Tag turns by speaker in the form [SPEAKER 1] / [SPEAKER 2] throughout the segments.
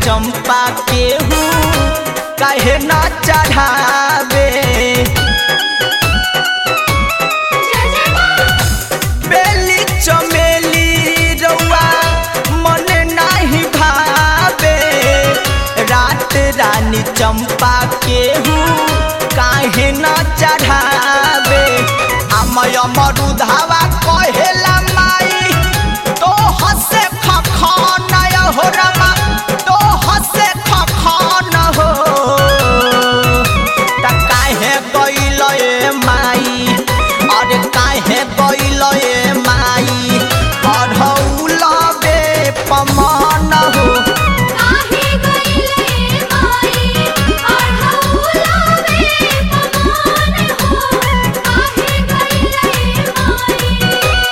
[SPEAKER 1] चंपा केहू काहे न चढ़ावे बेली चमेली रउआ मन नाही भावे रात रानी चंपा केहू काहे न चढ़ावे अमय मरुधावा कहेला माई तो हसे खखन हो रमा तो हसे खखन हो त काहे गइल ए माई अरे काहे गइल ए माई अढ़ौल बे पमान हो
[SPEAKER 2] काहे गइले माई अढ़ौला बे पमान हो काहे गइले माई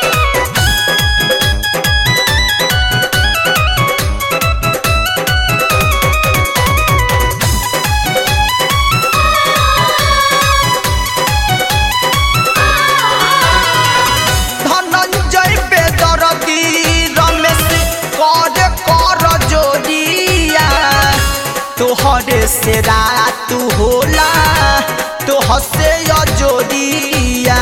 [SPEAKER 1] ধনঞ্জয় বেদরদি রমেশ কর কর জোরিয়া তোহরে से रात होला तो हसे अजोरिया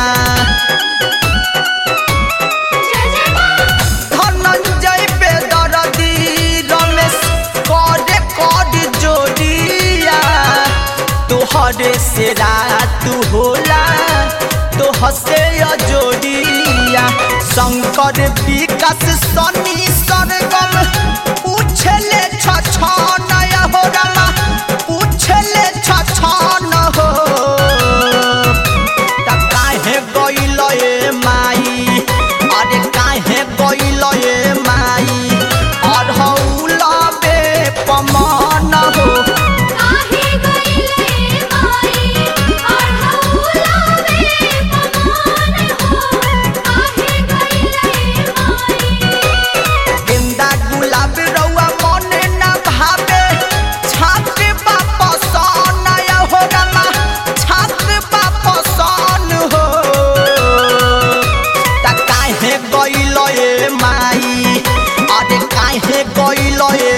[SPEAKER 2] जय जय मां
[SPEAKER 1] ধনঞ্জয় বেদরদি রমেশ করে কর জোরিয়া তোহরে से रात होला तो हसे अजोरिया शंकर विकास सनी सरगम पूछले छछन हो रमा पूछले छछन हो त काहे गइल ए माई अरे काहे गइल ए माई अढ़ौल बे पमान हो
[SPEAKER 2] काहे गइले माई अढ़ौला बे पमान हो काहे गइले माई
[SPEAKER 1] गेंदा गुलाब रउआ मन न भावे छात वापस नय हो रमा छात वापस हो त काहे गइल ए माई अरे काहे गइल ए